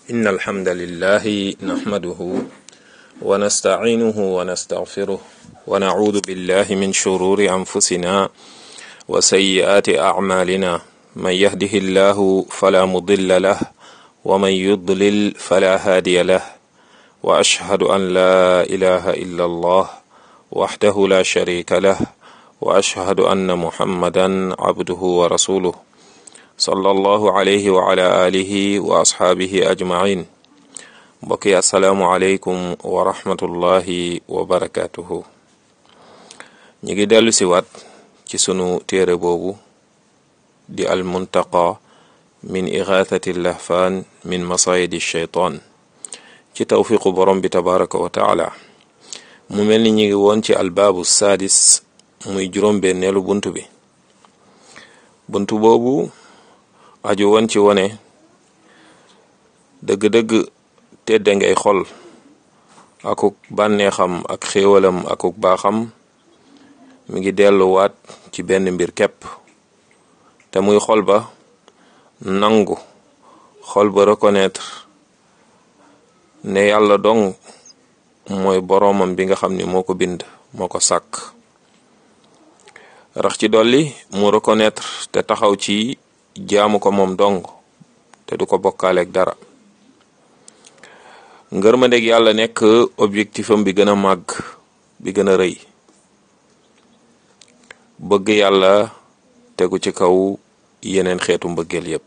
إن الحمد لله نحمده ونستعينه ونستغفره ونعوذ بالله من شرور أنفسنا وسيئات أعمالنا من يهده الله فلا مضل له ومن يضلل فلا هادي له وأشهد أن لا إله إلا الله وحده لا شريك له وأشهد أن محمدا عبده ورسوله صلى الله عليه وعلى آله وأصحابه أجمعين mbokki asalaamualeykum wa rahmatullahi wa barakatuhu ñi ngi dellu si waat ci sunu téere boobu di al muntaqa min ixaathati lahfaan min masayidi shaytaan ci tawfiqu borom bi tabaraka wa taala mu mel ni ñi ngi woon ci albaabu saadis muy juróom-benneelu bunt bi bunt boobu aju woon ci wone dëgg-dëgg tedda ngay xol akuk bànneexam ak xéewalam akuk baaxam mi ngi delluwaat ci benn mbir képp te muy xol ba nangu xol ba reconnaître ne yàlla dong mooy boroomam bi nga xam ni moo ko bind moo ko sàkk rax ci dolli mu reconnaître te taxaw ci jaamu ko moom dong te du ko bokkaaleeg dara ngërmandeg yàlla nekk objectifam bi gën a màgg bi gën a rëy bëgg yàlla tegu ci kaw yeneen xeetu mbëggeel yépp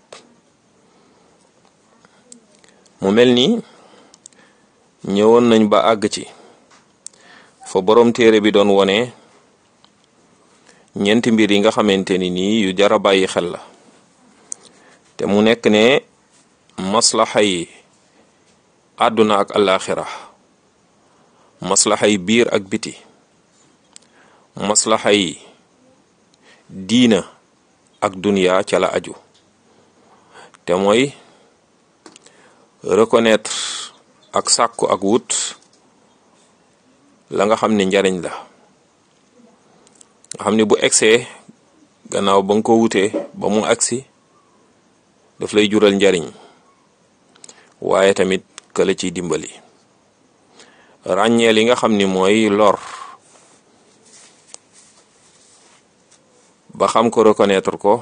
mu mel ni ñëwoon nañ ba àgg ci fa boroom téere bi doon wone ñeenti mbir yi nga xamante ni nii yu jara bàyyi xel la te mu nekk ne maslaxa yi àdduna ak alaxira maslaxa yi biir ak biti maslaxa yi diina ak duniya ca la aju te mooy reconnaître ak sàkku ak wut la nga xam ne njariñ la nga xam ne bu egsee gannaaw ba nga ko wutee ba mu agsi daf lay jural njariñ waaye tamit këla ciy dimbali ràññee li nga xam ni mooy lor ba xam ko reconnaître ko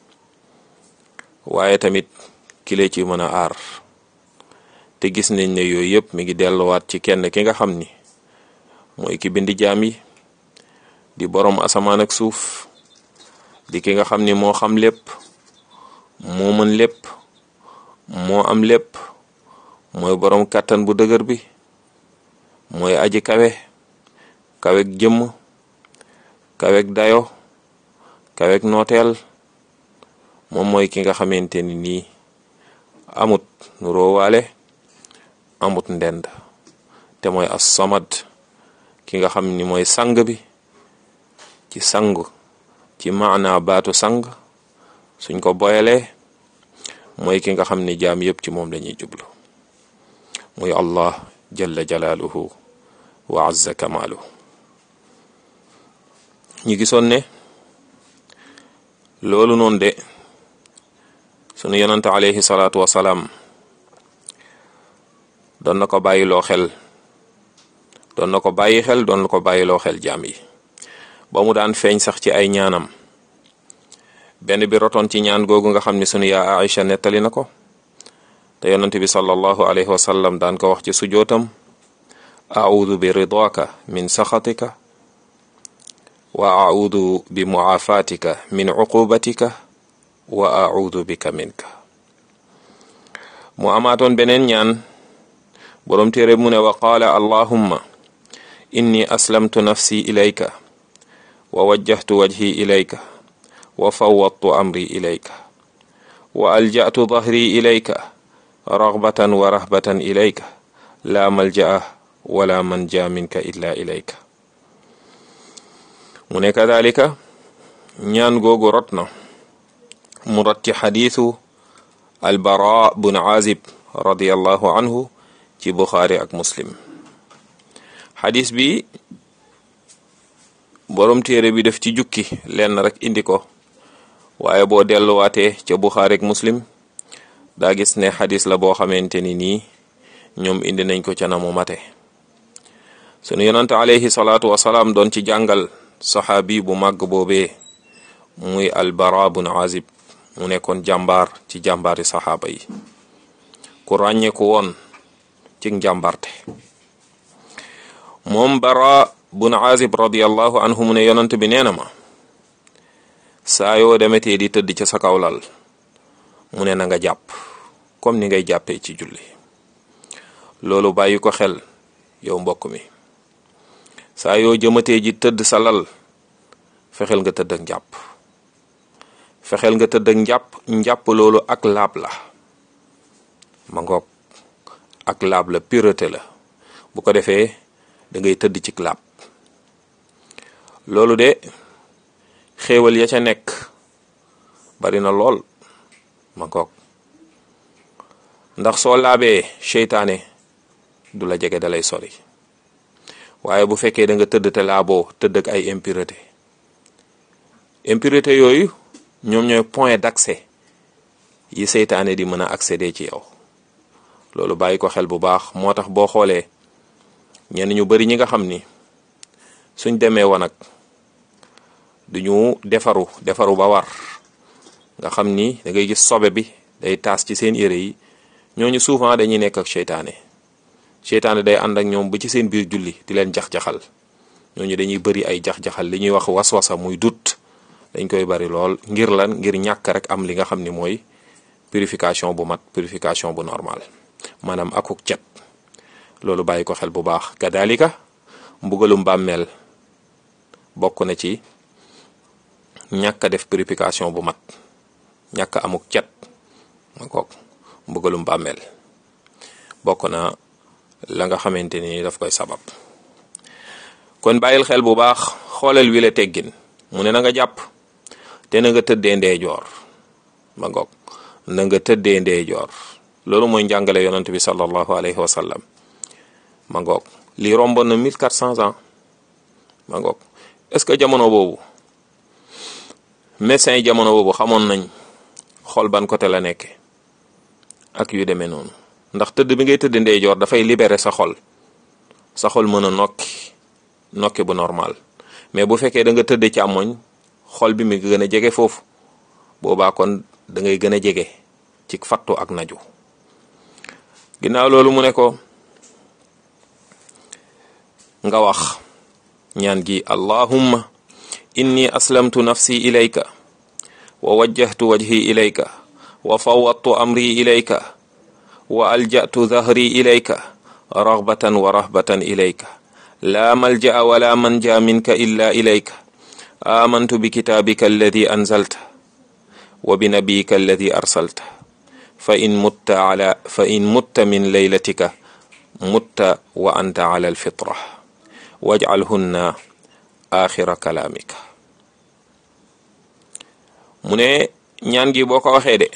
waaye tamit kile ci mën a aar te gis nañ ne yooyu yëpp mi ngi delluwaat ci kenn ki nga xam ni mooy ki bindi jaam yi di boroom asamaan ak suuf di ki nga xam ni moo xam lépp moo mën lépp moo am lépp mooy boroom kàttan bu dëgër bi mooy aji kawe kawek jëmm kawek dayo kawek nooteel moom mooy ki nga xamante ni nii amut nu roowaale amut ndend te mooy as samad ki nga xam ni mooy sang bi ci sang ci maana baatu sang suñ ko boyalee mooy ki nga xam ni jaam yépp ci moom lañuy jublu muy allah jalla jalaaluhu wa azza kamaalu ñi gisoon ne loolu noonu de sunu yonante alayhi salaatu wasalaam doon na ko bàyyiloo xel doon na ko bàyyi xel doon na ko bàyyiloo xel jaam yi ba mu daan feeñ sax ci ay ñaanam benn bi rotoon ci ñaan googu nga xam ni sunu yaa Aïcha nettali na ko te yonante bi sallallahu alayhi wa sallam daan ko wax ci sujootam audu bi ridaka min saxatika wa audu bi muafatika min uqubatika wa audu bika minka mu amaatoon beneen ñaan boroom téere mu ne wa qaala allahumma inni aslamtu nafsi ilayka wa wajjahtu wajhi ilayka wa fawwadtu amri ilayka wa alja'tu dhahri ilayka raghbatan wa rahbatan ilayka la malja'a wala manja minka illa ilayka mu ne kadalika ñaan googu rot na mu rot ci xadiisu albara bun azib radiyallahu anhu ci buxaari ak muslim xadis bi borom téere bi def ci jukki lenn rek indi ko waaye boo delluwaatee ca buxaari ak muslim daa gis ne xadis la boo xamante ni nii ñoom indi nañ ko ca na mu mate sunu yonante alayhi salaatu wasalaam doon ci jàngal saxaabi bu màgg boobee muy albara bun azib mu nekkoon jàmbaar ci jàmbaari saxaaba yi ku ràññeeku woon ci njàmbarte moom bara bun azib radiallahu anhu mu ne yonant bi nee na ma saa yoo demetee di tëdd ca sa kawlal mu ne na nga jàpp comme ni ngay jàppee ci julli loolu bàyyi ko xel yow mbokk mi saa yoo jëmatee ji tëdd sa lal fexeel nga tëdd ak njàpp fexeel nga tëdd ak njàpp njàpp loolu ak laab la ma ngoog ak laab la pureté la bu ko defee da ngay tëdd ci laab loolu de xéewal ya ca nekk bari na lool ma ngoog ndax soo laabee seytaane du la jege dalay sori waaye bu fekkee da nga tëdd te laaboo tëdd ak ay impureté impureté yooyu ñoom ñooy point d'accès yi seytaane di mën a accéder ci yow loolu bàyyi ko xel bu baax moo tax boo xoolee ñenn ñu bari ñi nga xam ni suñ demee wanag duñu defaru defaru ba war nga xam ni da ngay gis sobe bi day taas ci seen yére yi ñooñu souvent dañuy nekk ak seytaane seytaane day ànd ak ñoom ba ci seen biir julli di leen jax-jaxal ñooñu dañuy bari ay jax-jaxal li ñuy wax was-wasa muy dut dañ koy bari lool ngir lan ngir ñàkk rek am li nga xam ni mooy purification bu mat purification bu normal maanaam akuk cet loolu bàyyi ko xel bu baax kadalika mbugalum bàmmeel bokk na ci ñàkk a def purification bu mat ñàkk amuk cet ma kook mbugalum bàmmeel bokk na la nga xamante ni daf koy sabab kon bàyyil xel bu baax xoolal wi la teggin mu ne na nga jàpp te na nga tëddee ndeejoor ma ngoog na nga tëddee ndeejoor loolu mooy njàngale yonent bi sallallahu alayhi wa sallam ma ngoog lii romboon na 1400 ans ma ngoog est-ce que jamono boobu médecins yi jamono boobu xamoon nañ xool ban côté la nekke ak yu demee noonu ndax tëdd bi ngay tëdd ndeyjoor dafay libérer sa xol sa xol mën a nokki nokki bu normal mais bu fekkee da nga tëdd càmmoñ xol bi mi gën a jege foofu boobaa kon da ngay gën a jege ci fattu ak naju ginnaaw loolu mu ne ko nga wax ñaan gi allahumma inni aslamtu nafsi ilayka wa wajjahtu wajhi ilayka wa fawwadtu amri ilayka wa alja'tu dhahri ilayka raghbatan wa rahbatan ilayka la malja'a wa la manja minka illa ilayka amantu bikitaabika alladi anzalta wa binabiyika alladi arsalta fa in mutta ala fa in mutta min laylatika mutta wa anta ala alfitra waj'alhunna axira kalaamika mu ne ñaan gi boo ko waxee de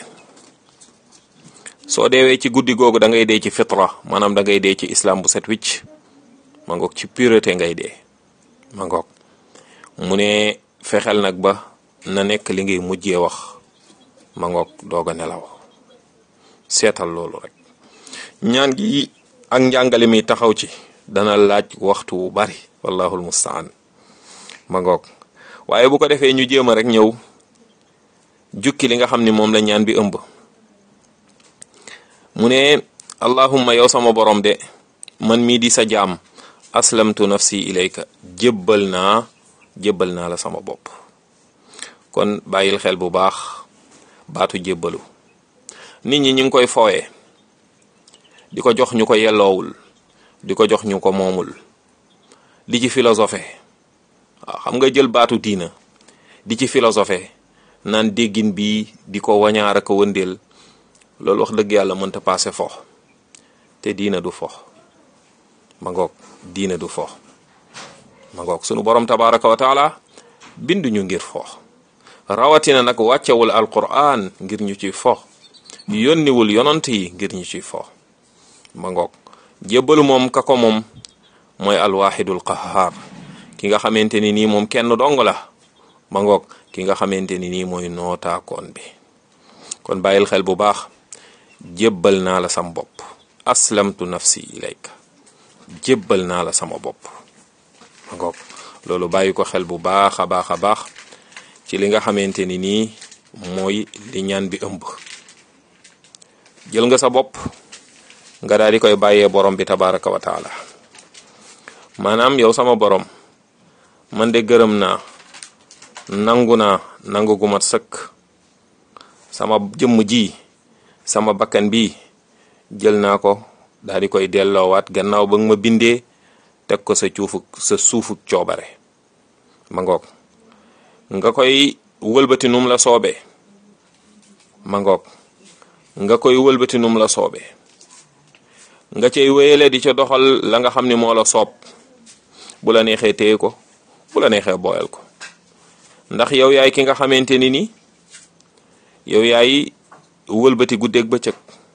soo deewee ci guddi googu da ngay dee ci fitra maanaam da ngay dee ci islam bu set wicc ma ngoog ci pureté ngay dee ma ngoog mu ne fexeel nag ba na nekk li ngay mujjee wax ma ngoog doog a nelaw seetal loolu rek ñaan gi ak njàngale mi taxaw ci dana laaj waxtu wu bari wallahul mustaan ma ngoog waaye bu ko defee ñu jéem a rek ñëw jukki li nga xam ni moom la ñaan bi ëmb mu ne allahumma yow sama borom de man mii di sa jaam aslamtu nafsi ilayka jébbal naa jébbal naa la sama bopp kon bàyyil xel bu baax baatu jébbalu nit ñi ñu ngi koy fooye di ko jox ñu ko yelloowul di ko jox ñu ko moomul di ci philosophé waaw xam nga jël baatu diina di ci philosophé naan déggin bi di ko wañaar ak wëndeel loolu wax dëgg yàlla mënta paase fo te diina du fo ma ngoog diina du fo ma ngoog sunu borom tabaraka wa taala binduñu ngir fo rawatina nag wàccewul alquran ngir ñu ci fo yónniwul yonant yi ngir ñu ci fo ma ngoog jébbalu moom ka ko moom mooy alwaxidul qahaar ki nga xamante ni nii moom kenn dong la ma ngoog ki nga xamante ni nii mooy nootaakoon bi kon bàyyil xel bu baax jébbal naa la sam bopp aslamtu nafsi ilayka jébbal naa la sama bopp ma ngoog loolu bàyyi ko xel bu baax a baax a baax ci li nga xamante ni nii mooy li ñaan bi ëmb jël nga sa bopp nga daal di koy bàyyee borom bi tabaraka wa taala maanaam yow sama borom man de gërëm naa nangu naa nangu gu mat sëkk sama jëmm ji sama bakkan bi jël naa ko daal di koy delloowaat gannaaw ba nga ma bindee teg ko sa cuufu sa suufu coobare ma ngoog nga koy wëlbati num la soobee ma ngoog nga koy wëlbati num la soobee nga cay wéyale di ca doxal la nga xam ni moo la soob bu la neexee téye ko bu la neexee booyal ko ndax yow yaay ki nga xamante ni ni yow yaay wëlbati guddeeg bëccëg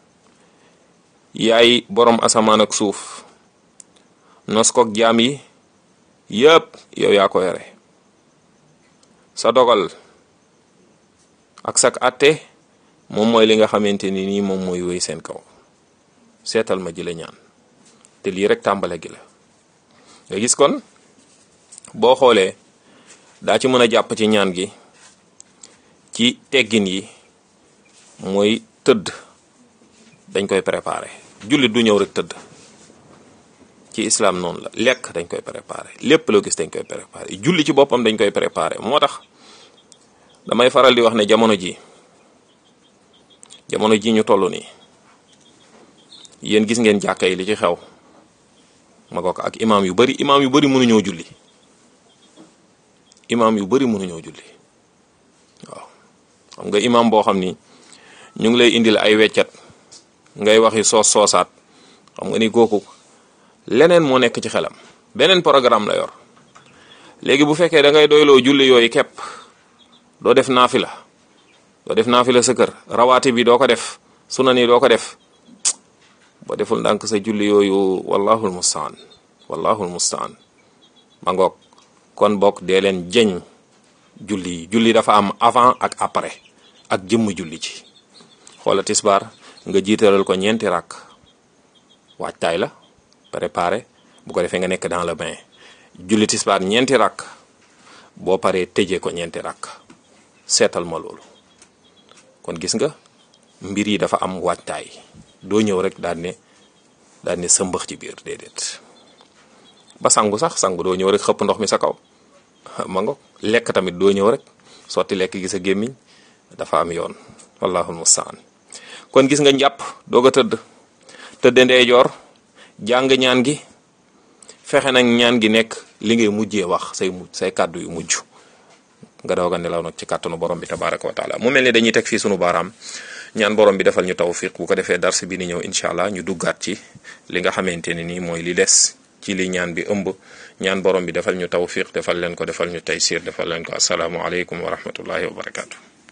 yaay borom asamaan ak suuf nos koog jaam yi yëpp yow yaa ko yore sa dogal ak sak atte moom mooy li nga xamante ni nii moom mooy wéy seen kaw seetal ma ji la ñaan te lii rek tàmbale gi la nga gis kon boo xoolee daa ci mën a jàpp ci ñaan gi ci teggin yi mooy tëdd dañ koy préparé jullit du ñëw rek tëdd ci islam noonu la lekk dañ koy préparé lépp loo gis dañ koy préparé julli ci boppam dañ koy préparé moo tax damay faral di wax ne jamono ji jamono ji ñu toll nii yéen gis ngeen jàkka yi li ci xew ma ko ak imaam yu bari imaam yu bari mënuñoo julli imaam yu bari mënuñoo julli waaw xam nga imaam boo xam ni ñu ngi lay indil ay weccat ngay waxi soos soosaat xam nga ni kooku leneen moo nekk ci xelam beneen programme la yor léegi bu fekkee da ngay doyloo julli yooyu képp doo def naafila doo def naafila sa kër rawaati bi doo ko def sunan yi doo ko def boo deful ndànk sa julli yooyu wallahul mustaan wallahul mustaan ma ngoog kon bokk dee leen jeñ julli yi julli dafa am avant ak après ak jëmm julli ci xoola tisbaar nga jiitalal ko ñeenti rakk waajtaay la préparé bu ko defee nga nekk dans le bain julli tisbaar ñeenti rakk boo paree tëjee ko ñeenti rakk seetal ma loolu kon gis nga mbir yi dafa am waajtaay doo ñëw rek daal ne daal ne sëmbax ci biir déedéet ba sangu sax sangu doo ñëw rek xëpp ndox mi sa kaw ma nga lekk tamit doo ñëw rek sotti lekk gi sa gémmiñ dafa am yoon wallahul mustaan kon gis nga njàpp doog a tëdd tëdd ndeyjoor jàng ñaan gi fexe nag ñaan gi nekk li ngay mujjee wax say mujj say kàddu yu mujj nga doog a nelaw nag ci kàttanu borom bi tabaraka wa taala mu mel ni dañuy teg fii sunu baaraam ñaan borom bi defal ñu tawfiq bu ko defee dars bi ni ñëw incha allah ñu duggaat ci li nga xamante ne nii mooy li des ci li ñaan bi ëmb ñaan borom bi defal ñu tawfiq defal leen ko defal ñu taysir defal leen ko asalaamu aleykum wa rahmatullahi wa barakaatu.